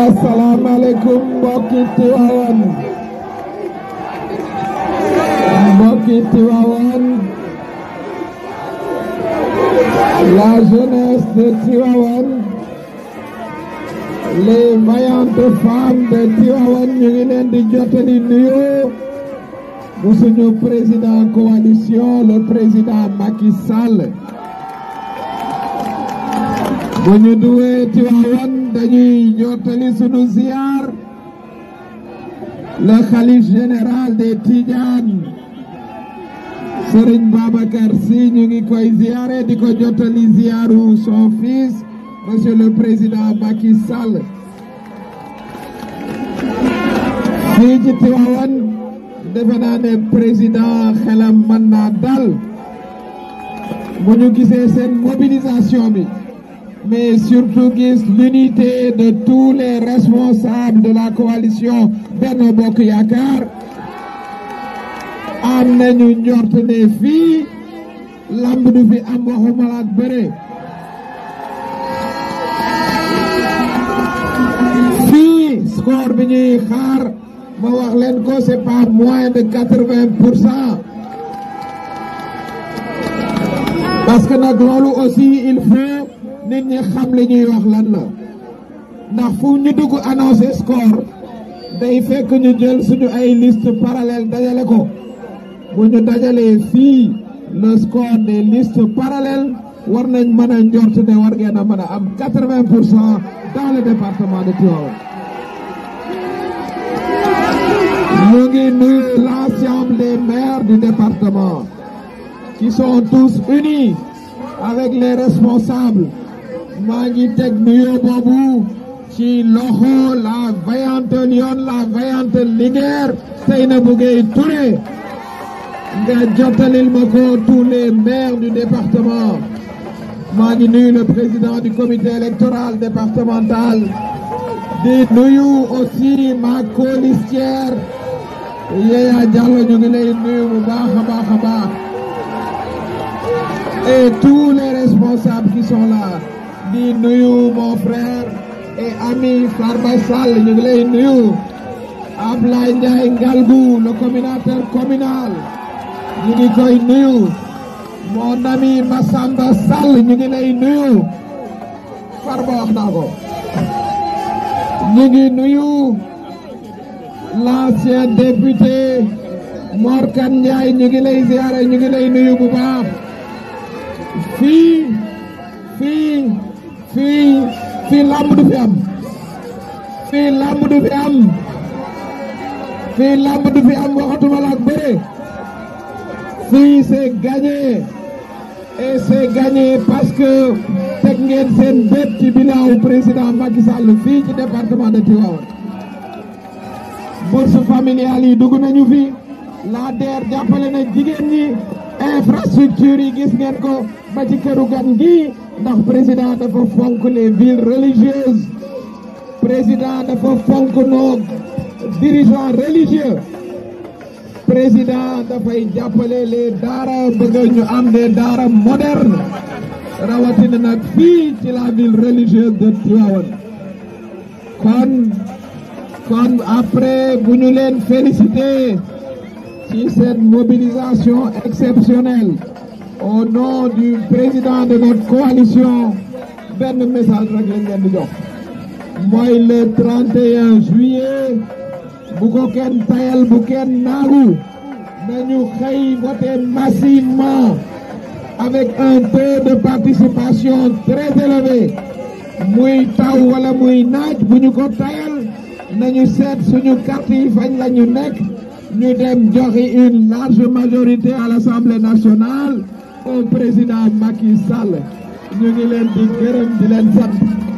asalaamaaleykum mbokki Tiwaawan mbokki Tiwaawan la jeunesse de Tiwaawan les vaillantes femmes de Tiwaawan ñu ngi leen di jottali nuyoo bu suñu président coalition le président Macky Sall bu ñu duwee Tiwaawan dañuy jottali sunu ziar le khalife général des Tidianes Serigne Babacar Sy ñu ngi koy ziare di ko jottali ziaru son fils monsieur le président Macky Sall fii ci Tiwaawan defe naa ne président xelam mën naa dal bu ñu gisee seen mobilisation bi mais surtout gis l'unité de tous les responsables de la coalition Benno Bokk Yaakaar am nañu njort ne fii lamb du fi am waxuma la ak bëre fii score bi ñuy xaar ma wax leen ko c'est pas moins de quatre-vingt pour cent parce que nag loolu aussi il faut nit ñi xam li ñuy wax lan la ndax fu ñu dugg annoncé score day fekk ñu jël suñu ay liste parallèle dajale ko bu ñu dajalee fii le score des listes parallèles war nañ mën a njort ne war ngeen a mën a am quatre-vingt pour cent dans le département de Tivaouane ñu ngi nuyu l'ensemble des maires du département qui sont tous unis avec les responsables maa ngi teg nuyoo boobu ci loxo la vaillante Lyon la vaillante Linguère Seynabou Gueye Touré nga jottalil ma ko tous les maires du département maa ngi nuyu le président du comité électoral départemental di nuyu aussi ma colistière Yaya Diallo ñu ngi lay nuyu bu baax a baax a baax et tous les responsables qui sont là di nuyu mon frère et ami Farba Sall ñu ngi lay nuyu Ablaye Ndiaye Ngalgou le coordinateur communal ñu ngi koy nuyu mon ami Massamba Sall ñu ngi lay nuyu Farba wax naa ko ñu ngi nuyu l'ancien député Mor Kane Ndiaye ñu ngi lay ziare ñu ngi lay nuyu bu baax fii fii fii fii lamb du fi am fii lamb du fi am fii lamb du fi am waxatuma la ak bëre fii c'est gagné et c'est gagné parce que teg ngeen seen bët ci bilan président Macky Sall fii ci département de Tivaouane bourse familiale yi dugg nañu fi la DER jàppale na jigéen ñi infrastructure yi gis ngeen ko ba ci këru gan gi ndax président dafa fonk les villes religieuses président dafa fonk nos dirigeants religieux président dafay jàppale les daara bëgg ñu am des daara modernes rawatina nag fii ci la ville religieuse de Tivaouane kon kon après bu ñu leen féliciter ci cette mobilisation exceptionnelle au nom du président de notre coalition benn message rek lañ leen di jox mooy le 31 juillet bu ko kenn tayal bu kenn naagu nañu xëy voter massivement avec un taux de participation très élevé muy taw wala muy naaj bu ñu ko tayal nañu seet suñu carte yi fañ la ñu nekk ñu dem joxe une large majorité à l'Assemblée nationale au président Macky Sall ñu ngi leen di gërëm di leen sant